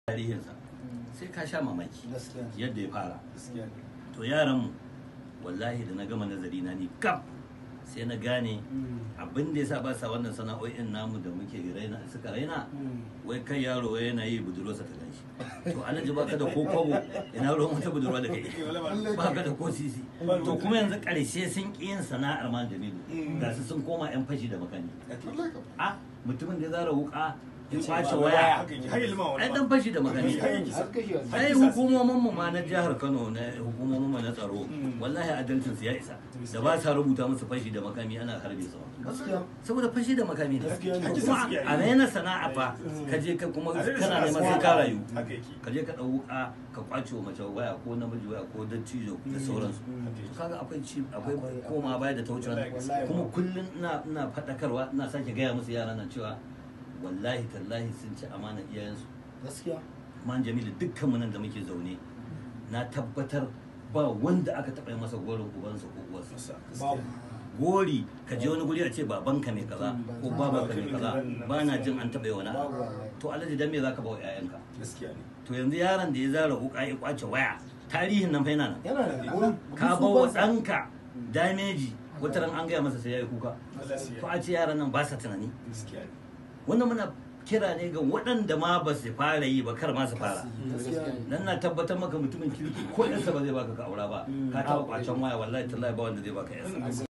tarihinsa sai ka sha mamaki gaskiya ne yadda ya fara gaskiya ne to yaranmu wallahi da na gama nazari na ni kaf sai na gane abin da yasa ba sa wannan sana'o'in namu da muke raina suka raina wai kai yaro wai yana yi budurwarsa ta ganshi to alhaji baka da ko kwabo ina ruwan wata budurwa da kai baka da ko sisi to kuma yanzu karshe sun ƙi yin sana'ar man jamilu ga su sun koma yan fashi da makani a mutumin da ya zara wuka ya kwace waya ai dan fashi da makani har kashe wani ai hukumomin mu ma na jihar Kano na hukumomin mu na tsaro wallahi adalcin su ya isa da ba sa rubuta musu fashi da makami ana harbe su gaskiya saboda fashi da makami ne Gaskiya ne. kuma a raina sana'a fa ka je ka kuma kana neman sai ka rayu ka je ka dau wuka ka kwace wa mace waya ko namiji waya ko dattijo da sauransu kaga akwai ci akwai koma baya da ta wuce wannan Wallahi. kuma kullun ina ina fadakarwa ina sake gaya musu yaran nan cewa wallahi tallahi sun ci amanar iyayensu gaskiya man jamilu dukkan nan da muke zaune na tabbatar ba wanda aka taɓa yi masa gorin ubansa ko uwarsa babu gori ka je wani guri a ce babanka mai kaza ko babanka mai kaza ba na jin an taɓa yi wani babu abu wallahi to alhaji dan me zaka ba wa 'ya'yanka gaskiya ne to yanzu yaron da ya zara wuka ya kwace waya tarihin nan fa yana nan yana da gurin ka ba wa ɗanka dameji wata ran an gaya masa sai ya yi kuka to a ce yaran nan ba sa tunani gaskiya ne wannan muna kira ne ga waɗanda ma ba su fara yi ba kar ma su fara gaskiya ne nan na tabbatar maka mutumin kirki ko yansa ba zai baka ka aura ba ka taɓa kwacen waya wallahi tallahi ba wanda zai baka yansa